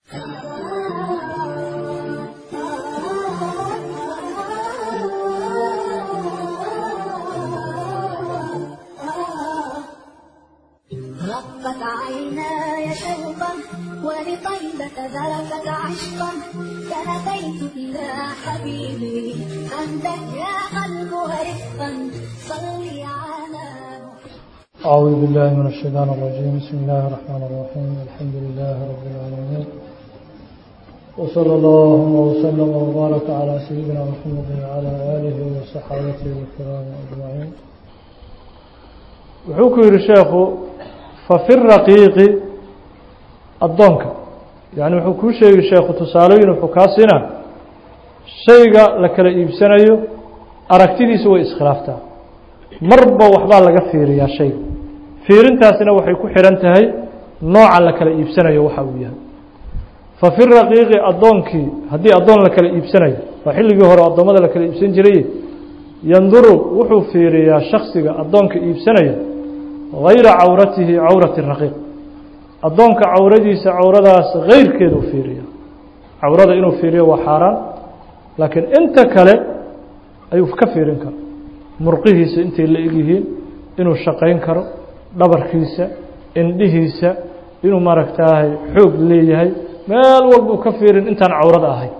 رقت عيناي شوقا ولطيبة ذرفت عشقا فأتيت إلى حبيبي أنت يا قلب ورفقا صلي على محمد أعوذ بالله من الشيطان الرجيم بسم الله الرحمن الرحيم الحمد لله رب العالمين وصلى اللهم وسلم وبارك على سيدنا محمد وعلى آله وصحابته الكرام أجمعين wuxuu ku yihi sheekhu fafi raqiiqi addoonka yani wuxuu kuu sheegi sheekhu tusaalooyin wuxuu kaa siinaa shayga la kala iibsanayo aragtidiisu way iskhilaaftaa marba waxbaa laga fiiriyaa shayga fiirintaasina waxay ku xidhan tahay nooca la kala iibsanayo waxa uu yahay fafi raqiiqi addoonkii haddii addoon la kala iibsanayo waa xilligii hore addoommada la kala iibsan jiray yanduru wuxuu fiiriyaa shaksiga addoonka iibsanaya hayra cawratihi cawrati raqiiq addoonka cawradiisa cawradaas keyrkeeduu fiiriya cawrada inuu fiiriyo waa xaaraan laakiin inta kale ayuu ka fiirin karo murqihiisa intay la egyihiin inuu shaqayn karo dhabarkiisa indhihiisa inuu maaragtaahay xoog leeyahay meel walbuu ka fiirin intaan cawrada ahay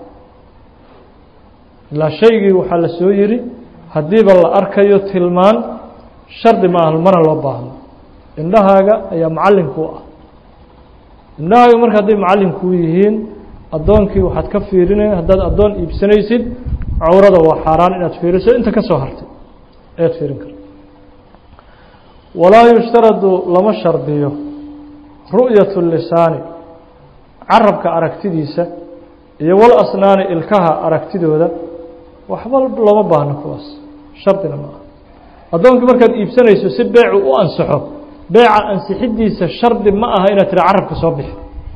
ilaa shaygii waxaa la soo yidhi haddiiba la arkayo tilmaan shardi ma aha mana loo baahno indhahaaga ayaa macallinkuu ah indhahaaga marka hadday macallinkuu yihiin addoonkii waxaad ka fiirinaya haddaad addoon iibsanaysid cawrada waa xaaraan inaad fiiriso inta ka soo hartay ayaad fiirin karta walaa yushtaradu lama shardiyo ru'yatu lisaani carabka aragtidiisa iyo wal asnaani ilkaha aragtidooda waxba looma baahno kuwaas shardina ma aha addoonkii markaad iibsanayso si beecu u ansaxo beeca ansixidiisa shardi ma aha inaad tira carabka soo bixi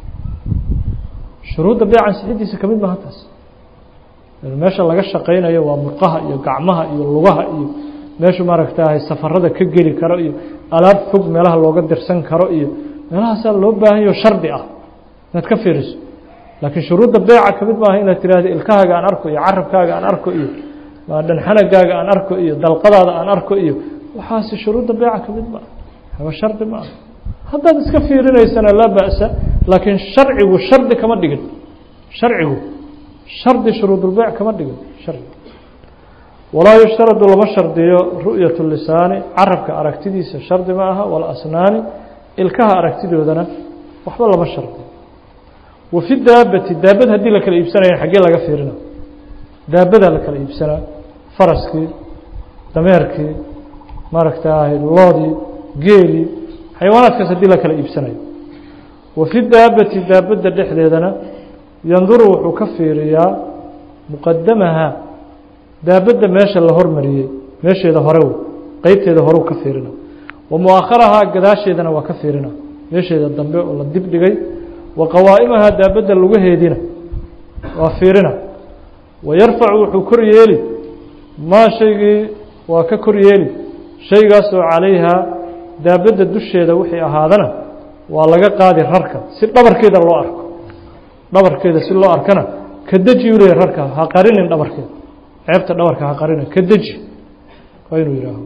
shuruudda beeca ansixidiisa ka mid maha taas meesha laga shaqaynayo waa murqaha iyo gacmaha iyo lugaha iyo meeshu maaragtahay safarada ka geli karo iyo alaab fog meelaha looga dirsan karo iyo meelahaasaa loo baahanyaho shardi ah inaad ka fiiriso laakiin shuruudda beeca ka mid maaha inaad tiraahdo ilkahaaga aan arko iyo carabkaaga aan arko iyo dhanxanagaaga aan arko iyo dalqadaada aan arko iyo waxaasi shuruudda beeca ka mid maaha haba shardi ma aha haddaad iska fiirinaysana laa ba'sa laakiin sharcigu shardi kama dhigin sharcigu shardi shuruudulbeyc kama dhigin shardi walaa yushtaradu lama shardiyo ru'yatu lisaani carabka aragtidiisa shardi ma aha wala asnaani ilkaha aragtidoodana waxba lama shardiyo wa fi daabati daabad haddii la kala iibsanaya xaggee laga fiirina daabadaa la kala iibsanaa faraskii dameerkii maaragtaahay loodii geelii xayawaanaadkaas haddii la kala iibsanayo wa fi daabati daabadda dhexdeedana yanduru wuxuu ka fiiriyaa muqadamaha daabadda meesha la hormariyey meesheeda hore wey qeybteeda horeu ka fiirina wa mu-akharahaa gadaasheedana waa ka fiirina meesheeda dambe oo la dib dhigay wa qawaa'imahaa daabadda lugaheediina waa fiirina wa yarfacu wuxuu kor yeeli maa shaygii waa ka kor yeeli shaygaasoo calayhaa daabadda dusheeda wixii ahaadana waa laga qaadi rarka si dhabarkeeda loo arko dhabarkeeda si loo arkana ka deji u leeyahy rarka ha qarinin dhabarkeeda ceebta dhabarka ha qarinin ka deji waa inuu yihaaho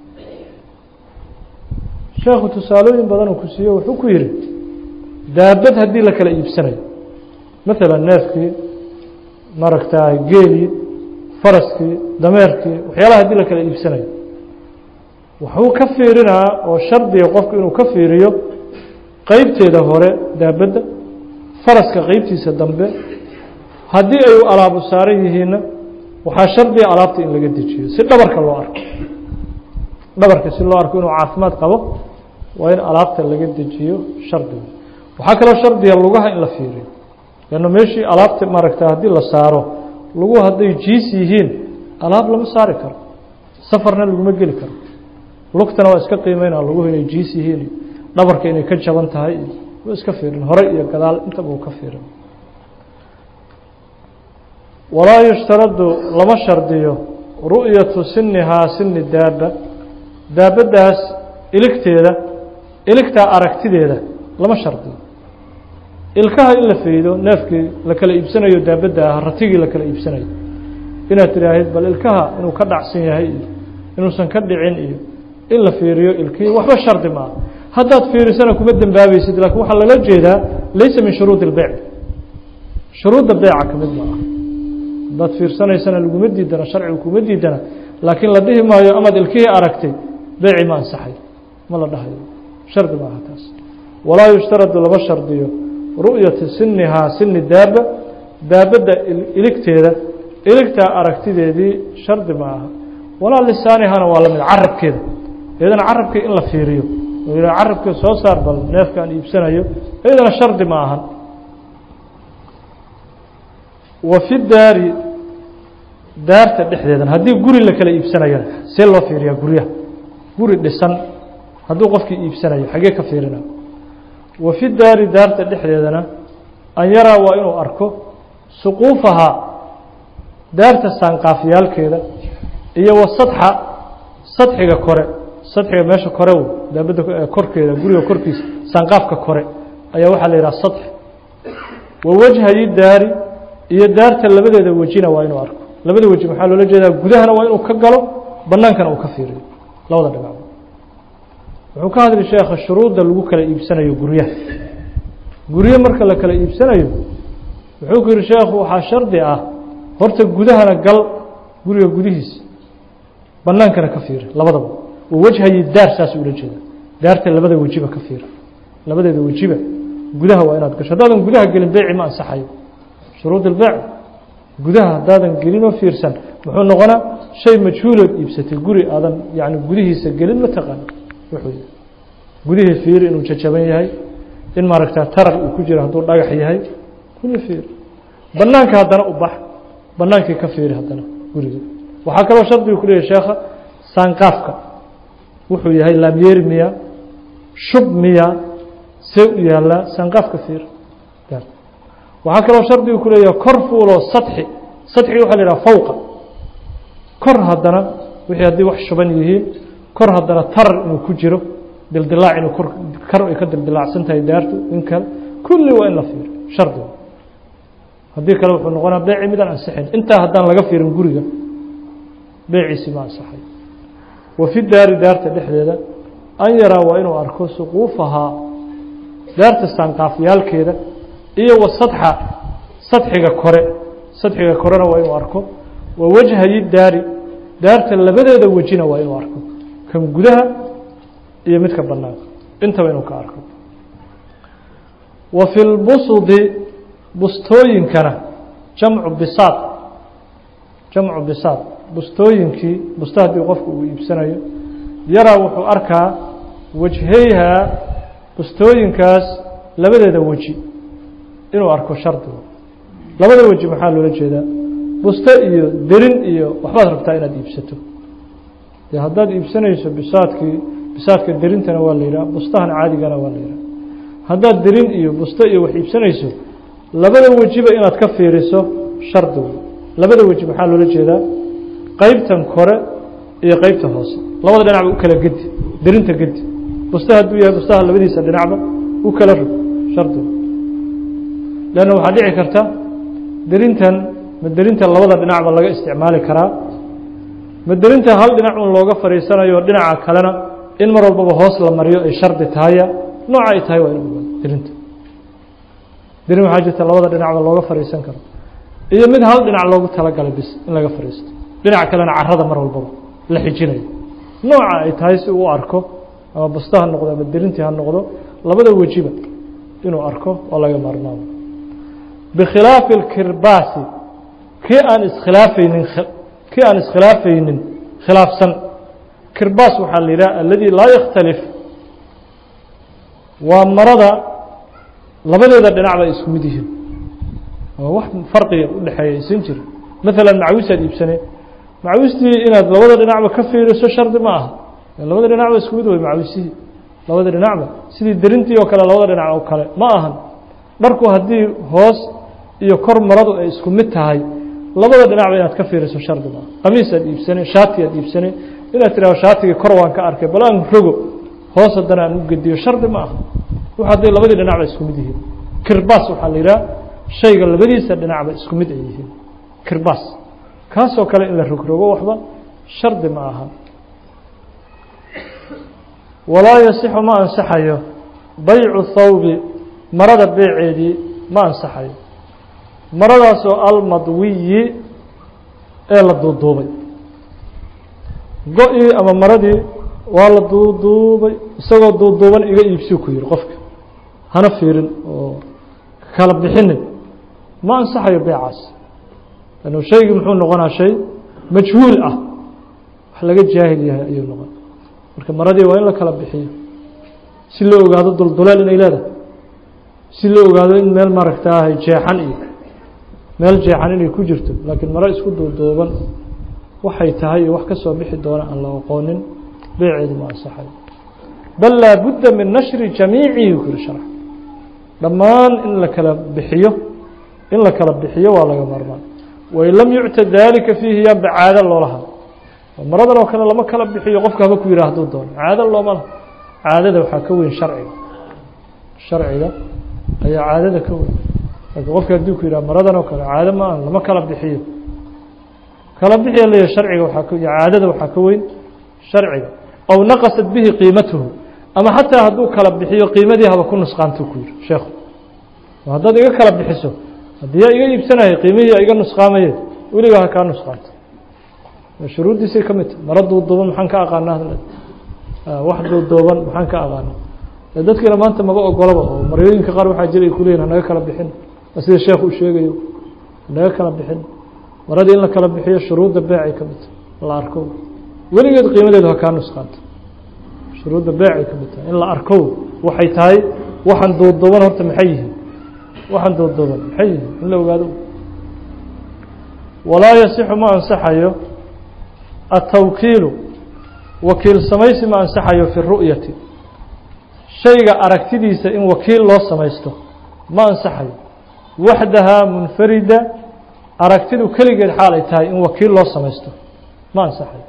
sheekhu tusaalooyin badan uu ku siiye wuxuu ku yidhi daabad haddii la kala iibsanayo maalan neefkii maaragtaay geelii faraskii dameerkii waxyaalaha haddii la kala iibsanayo wuxuu ka fiirinaa oo shardiga qofku inuu ka fiiriyo qeybteeda hore daabadda faraska qeybtiisa dambe haddii ay alaabu saaran yihiinna waxaa shardiga alaabta in laga dejiyo si dhabarka loo arko dhabarka si loo arko inuu caafimaad qabo waa in alaabta laga dejiyo shardiga waxaa kaloo shardiga lugaha in la fiiriyo lanna meeshii alaabta maaragta haddii la saaro luguhu hadday jiis yihiin alaab lama saari karo safarna laguma geli karo lugtana waa iska qiimeynaa luguhu inay jiis yihiin dhabarka inay ka jaban tahay waa iska fiirin hore iyo gadaal intaba uu ka fiirin walaa yushtaradu lama shardiyo ru'yatu sinihaa sini daaba daabaddaas iligteeda iligtaa aragtideeda lama shardiyo ilkaha in la faydo neefkii la kala iibsanayo daabadda ah ratigii la kala iibsanayo inaad tidhaahid bal ilkaha inuu ka dhacsan yahay iyo inuusan ka dhicin iyo in la fiiriyo ilkihii waxba shardi maaha haddaad fiirisana kuma dembaabaysid lakiin waxaa lala jeedaa laysa min shuruudi اlbeyc shuruudda beyca ka mid ma ah haddaad fiirsanaysana laguma diidana sharcigu kuma diidana laakiin la dhihi maayo amaad ilkihii aragtay beyci ma ansaxay ma la dhahayo shardi maaha taas walaa yushtaradu lama shardiyo ru'yati sinihaa sini daaba daabadda iligteeda iligtaa aragtideedii shardi ma aha walaa lisaanihana waa lamid carabkeeda iyadana carabkii in la fiiriyo carabka soo saar bal neefkaan iibsanayo iyadana shardi ma ahan wa fi daari daarta dhexdeedana haddii guri la kala iibsanayona see loo fiiriyaa guryaha guri dhisan hadduu qofkii iibsanayo xagee ka fiirina wa fi daari daarta dhexdeedana an yaraa waa inuu arko suquufahaa daarta saanqaafyaalkeeda iyo wa sadxa sadxiga kore sadxiga meesha kore w daabadda korkeeda guriga korkiisa saanqaafka kore ayaa waxaa la yidhaha sadx wa wajhayi daari iyo daarta labadeeda wejina waa inuu arko labada weji maxaa loola jeedaa gudahana waa inuu ka galo banaankana uu ka fiiriyo labada dhinac wuxuu ka hadli sheekha shuruudda lagu kala iibsanayo guryaha guryo marka la kala iibsanayo wuxuu ku yihi sheekhu waxaa shardi ah horta gudahana gal guriga gudihiisa banaankana ka fiiri labadaba wawajhayi daar saas ula jeeda daarta labada wejiba ka fiira labadeeda wejiba gudaha waa inaad gasho haddaadan gudaha gelin beyci ma ansaxayo shuruud ilbeyc gudaha haddaadan gelinoo fiirsan muxuu noqonaa shay majhuulood iibsatay guri aadan yani gudihiisa gelin ma taqaan wuxuu gudihii fiiri inuu jajaban yahay in maaragta tarar uu ku jiro hadduu dhagax yahay kulli fiiri banaanka haddana u bax banaankii ka fiiri haddana guriga waxaa kaloo shardigu ku leeyahy sheekha saanqaafka wuxuu yahay laamyeeri miya shub miya see u yaallaa saanqaafka fiir waxaa kaloo shardigu ku leeyahay kor fuuloo sadxi sadxiga waxa la yidhaha fawqa kor haddana wixii haddii wax shuban yihiin kor haddana tarar inuu ku jiro dildilaac inuu kor kar ay ka dildilaacsan tahay daartu in kale kulli waa in la fiiro shardiga haddii kale wuxuu noqonaa beeci midaan ansixin intaa haddaan laga fiirin guriga beeciisi ma ansaxay wa fi daari daarta dhexdeeda an yaraa waa inuu arko suquufahaa daarta saanqaafyaalkeeda iyo wa sadxa sadxiga kore sadxiga korena waa inuu arko wa wajhayi daari daarta labadeeda wejina waa inuu arko kan gudaha iyo midka banaanka intaba inuu ka arko wa fi lbusudi bustooyinkana jamcu bisaad jamcu bisaad bustooyinkii busto haddii qofku uu iibsanayo yaraa wuxuu arkaa wajheyhaa bustooyinkaas labadeeda weji inuu arko shardiga labada weji maxaa loola jeedaa busto iyo derin iyo waxbaad rabtaa inaad iibsato dee haddaad iibsanayso bisaadkii bisaadka derintana waa la yidhaha bustahan caadigana waa la yidhaha haddaad derin iyo busto iyo wax iibsanayso labada wejiba inaad ka fiiriso shardigu labada weji maxaa loola jeedaa qeybtan kore iyo qeybta hoose labada dhinacba u kala gedi derinta gedi busta hadduu yahay bustaha labadiisa dhinacba u kala rog shardigu leanna waxaa dhici karta derintan ma derinta labada dhinacba laga isticmaali karaa ma derinta hal dhinac un looga fadhiisanayo dhinaca kalena in mar walbaba hoos la mariyo ay shardi tahaya nooca ay tahay waa in derinta derin waxaa jirta labada dhinacba looga fadhiisan karo iyo mid hal dhinac loogu talagalay bis in laga fadhiisto dhinac kalena carada mar walbaba la xijinayo nooca ay tahay si uu arko ama busta ha noqdo ama derintii ha noqdo labada wejiba inuu arko oo laga maarmaamo bikhilaafi اlkirbaasi kii aan iskhilaafaynin kii aan iskhilaafaynin khilaafsan kirbaas waxaa la yidhaha aladi laa yakhtalif waa marada labadeeda dhinacba ay isku mid yihiin oo wax farqiga udhexeeya aysan jirin maalan macawisaad iibsane macawistii inaad labada dhinacba ka fiiriso shardi ma aha labada dhinacba isku mid wey macawisihii labada dhinacba sidii derintii oo kale labada dhinac oo kale ma ahan dharku haddii hoos iyo kor maradu ay isku mid tahay labada dhinacba inaad ka fiiriso shardi ma aha qamiis aad iibsane shaati aad iibsane inaad tidhahdo shaatigii kor waan ka arkay bal aan rogo hoos haddana aan u gediyo shardi ma aha w hadday labadii dhinacba isku mid yihiin kirbaas waxaa la yidhaha shayga labadiisa dhinacba isku mid ay yihiin kirbaas kaasoo kale in la rogrogo waxba shardi ma aha walaa yasixu ma ansaxayo baycu thawbi marada beeceedii ma ansaxayo maradaasoo almadwiyi ee la duuduubay go-ii ama maradii waa la duuduubay isagoo duuduuban iga iibsiu ku yihi qofka hana fiirin oo kala bixinin ma ansaxayo beecaas lannu shaygii muxuu noqonaa shay majhuul ah wax laga jaahil yahay ayuu noqon marka maradii waa in la kala bixiyo si loo ogaado dulduleel inay leedahay si loo ogaado in meel maaragtaahay jeexan iyo meel jeexan inay ku jirto laakiin maro isku duuduuban waxay tahay iyo wax ka soo bixi doona aan la aqoonin beeceedu ma ansaxayo bal laa budda min nashri jamiicihi ku yiri sharx dhammaan in la kala bixiyo in la kala bixiyo waa laga maarmaan wain lam yucta daalika fiihi yaanba caado loolaha maradan oo kale lama kala bixiyo qofka haba ku yihi hadduu doono caado looma laha caadada waxaa ka weyn sharciga sharciga ayaa caadada ka weyn laakiin qofka hadduu ku yidhaha maradan oo kale caado ma aha lama kala bixiyo kala bixiya leeyahay sharciga waxaa ka caadada waxaa ka weyn sharciga aw naqasat bihi qiimatuhu ama xataa hadduu kala bixiyo qiimadii haba ku nusqaantuu ku yihi sheekhu haddaad iga kala bixiso haddii yaa iga iibsanaya qiimihii iga nusqaamaye weligaa ha kaa nusqaanto shuruuddiisay ka mid tahay maro duuduuban maxaan ka aqaanaa wax duuduuban maxaan ka aqaana dadkiina maanta maga ogolaba oo maryooyinka qaar waxaa jira ay kuleyihin hanaga kala bixin sida sheekh uu sheegayo hanaga kala bixin maradii in la kala bixiyo shuruudda beecay ka mid tahay la arko weligeed qiimadeedu ha kaa nusqaanto shuruudda beecay ka mid tahay in la arko waxay tahay waxaan duuduuban horta maxay yihiin waxaan duuduuban maxay yihiin in la ogaado walaa yasixu ma ansaxayo atawkiilu wakiil samaysi ma ansaxayo fi ru'yati shayga aragtidiisa in wakiil loo samaysto ma ansaxayo waxdahaa munfarida aragtidu keligeed xaal ay tahay in wakiil loo samaysto ma ansaxayo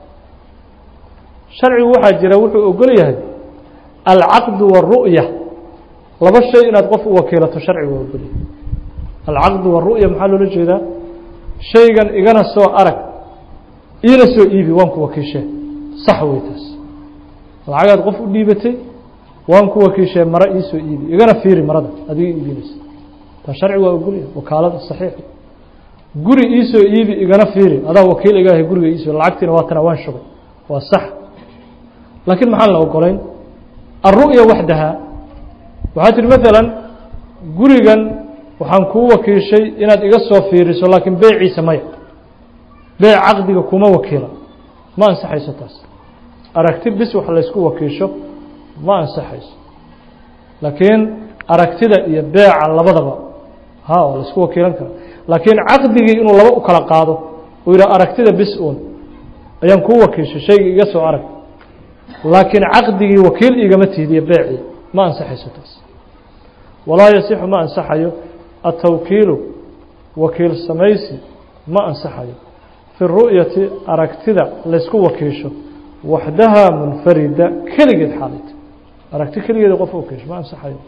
sharcigu waxaa jira wuxuu ogol yahay alcaqdu waru'ya laba shay inaad qof u wakiilato sharcigu waa ogolyahay alcaqdu waru'ya maxaa loola jeedaa shaygan igana soo arag iina soo iibi waan ku wakiishee sax wey taas lacagaad qof u dhiibatay waan ku wakiishee maro iisoo iibi igana fiiri marada adiga iibinaysa taa sharci waa ogolyahay wakaalada saxiix guri iisoo iibi igana fiiri adaa wakiil igaahay guriga iisoo lacagtiina waa tana waan shugay waa sax laakiin maxaan la ogolayn alru'ya waxdaha waxaa tihi maalan gurigan waxaan kuu wakiishay inaad iga soo fiiriso laakiin beeciisa maya beec caqdiga kuma wakiila ma ansaxayso taas aragti bis wax laysku wakiisho ma ansaxayso laakiin aragtida iyo beeca labadaba ha waa laysku wakiilan kara laakiin caqdigii inuu laba u kala qaado uu yidhaha aragtida bis uun ayaan kuu wakiishay shaygii iga soo arag laakiin caqdigii wakiil igama tiidiyo beecii ma ansaxayso taas walaa yasixu ma ansaxayo atawkiilu wakiil samaysi ma ansaxayo fi ru'yati aragtida laysku wakiisho waxdahaa munfarida keligeed xaalayta aragti keligeeda qof wakiisho ma ansaxayo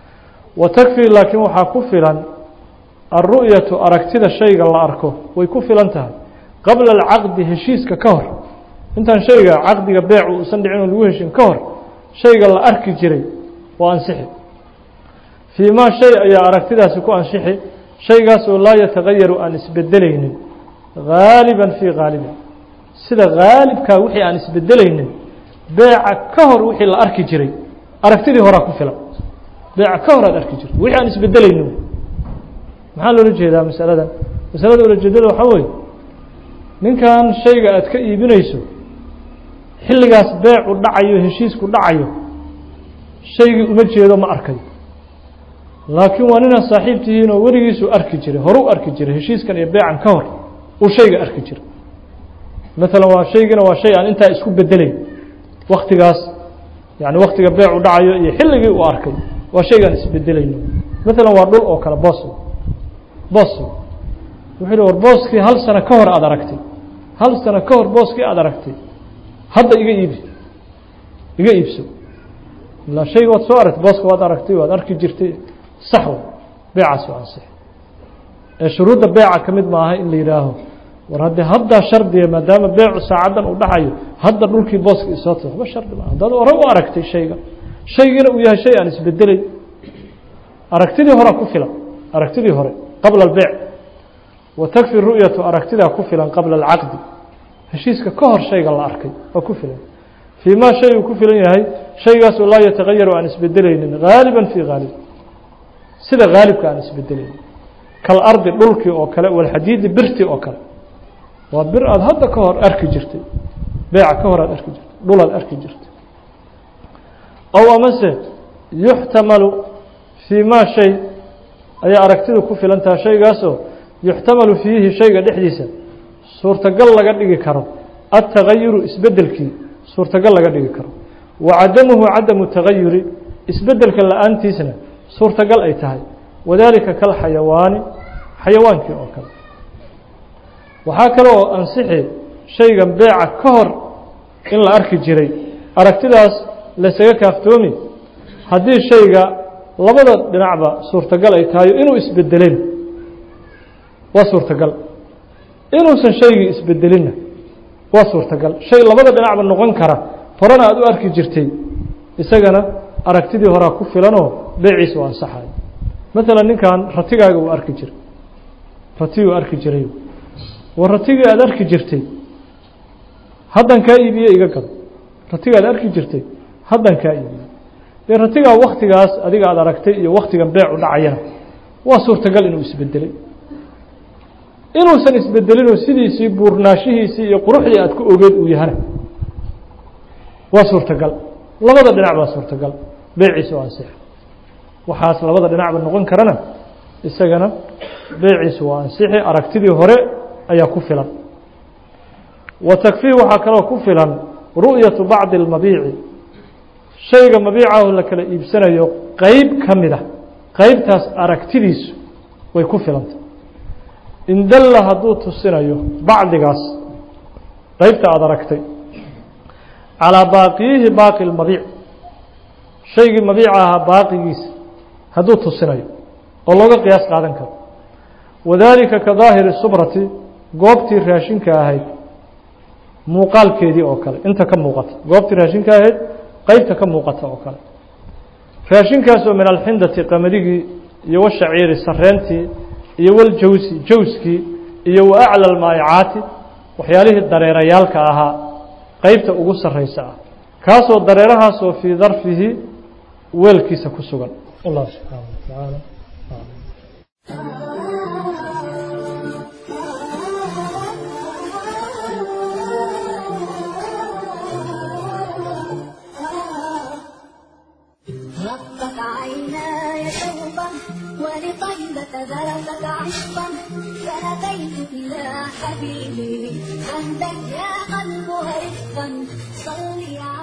wa takfii laakiin waxaa ku filan alru'yatu aragtida shayga la arko way ku filan tahay qabla alcaqdi heshiiska ka hor intaan shayga caqdiga beecu uusan dhicin oo lagu heshin ka hor shayga la arki jiray waa ansixi fii maa shay ayaa aragtidaasi ku ansixi shaygaasoo laa yatagayaru aan isbedelaynin gaaliban fii gaalibin sida gaalibkaa wixii aan isbedelaynin beeca ka hor wixii la arki jiray aragtidii horaa ku filan beeca ka hor aad arki jirto wixii aan isbedelaynin maxaa loola jeedaa masaladan masalada ulajeedada waxaa weeye ninkan shayga aad ka iibinayso xilligaas beecu dhacayo heshiisku dhacayo shaygii uma jeedo ma arkayo laakiin waa ninaan saaxiib tihiin oo weligiisuu arki jiray horu arki jiray heshiiskan iyo beecan ka hor uu shayga arki jiray maalan waa shaygina waa shay aan intaa isku bedelayn waktigaas yani waktiga beecu dhacayo iyo xilligii uu arkay waa shaygaan isbedelayno maalan waa dhul oo kale boos boos wuxuu hi war booskii hal sano ka hor aada aragtay hal sano ka hor booskii aada aragtay hadda iga iibi iga iibso ilaa shayga waad soo aragtay booska waad aragtay waad arki jirtay sax beecaas waa ansixi ee shuruudda beeca ka mid maaha in la yidhaaho war haddii haddaa shardiya maadaama beecu saacaddan uu dhacayo hadda dhulkii booska isoo ta waxba shardi maaha haddaad hore u aragtay shayga shaygiina uu yahay shay aan isbedelay aragtidii horea ku filan aragtidii hore qabla albeyc wa takfi ru'yatu aragtidaa ku filan qabla alcaqdi heshiiska ka hor shayga la arkay waa ku filan fii ma shay uu ku filan yahay shaygaasoo laa yatagayaru aan isbedelaynin haaliban fii haalib sida haalibka aan isbedelaynin kalardi dhulkii oo kale walxadiidi birti oo kale waa bir aada hadda ka hor arki jirtay beeca ka hor aad arki jirtay dhulaad arki jirtay ow amase yuxtamalu fii ma shay ayaa aragtidu ku filan taha shaygaasoo yuxtamalu fiihi shayga dhexdiisa suurtagal laga dhigi karo altagayuru isbedelkii suurtagal laga dhigi karo wa cadamuhu cadamu tagayuri isbedelka la-aantiisna suurtagal ay tahay wadaalika kalxayawaani xayawaankii oo kale waxaa kale oo ansixi shaygan beeca ka hor in la arki jiray aragtidaas laysaga kaaftoomi haddii shayga labada dhinacba suurtagal ay tahay inuu isbedelin waa suurtagal inuusan shaygii isbedelinna waa suurtagal shay labada dhinacba noqon kara horena aada u arki jirtay isagana aragtidii horaa ku filanoo beeciisa u ansaxayo maalan ninkan ratigaaga uu arki jiray ratiguu arki jiray war ratigii aada arki jirtay haddan kaa iibiye iga gado ratiga aad arki jirtay haddan kaa iibiye dee ratigaa waktigaas adiga aada aragtay iyo waktigan beecu dhacayana waa suurtagal inuu isbedelay inuusan isbedelinoo sidiisii buurnaanshihiisii iyo quruxdii aad ku ogeed uu yahana waa suurtagal labada dhinac baa suurtagal beeciisa oo ansixa waxaas labada dhinacba noqon karana isagana beeciisu waa ansixi aragtidii hore ayaa ku filan wa takfii waxaa kaloo ku filan ru'yatu bacdi اlmabiici shayga mabiicahu la kala iibsanayo qeyb ka mida qeybtaas aragtidiisu way ku filanta in dalla hadduu tusinayo bacdigaas qeybta aada aragtay calىa baaqiyihi baaqi اlmabiic shaygii mabiica ahaa baaqigiisa hadduu tusinayo oo looga qiyaas qaadan karo wadaalika ka daahiri subrati goobtii raashinka ahayd muuqaalkeedii oo kale inta ka muuqata goobtii raashinka ahayd qeybta ka muuqata oo kale raashinkaasoo min alxindati qamadigii iyo washaciiri sareentii iyo waljawsi jawskii iyo wa acla almaa'icaati waxyaalihii dareerayaalka ahaa qeybta ugu sarraysa ah kaasoo dareerahaasoo fii darfihi weelkiisa ku sugan allah subxaana wa tacaala رقت عيناي شوقا ولطيبة ذرفت عشقا فأتيت إلى حبيبي عندك يا قلب رفقا صلي على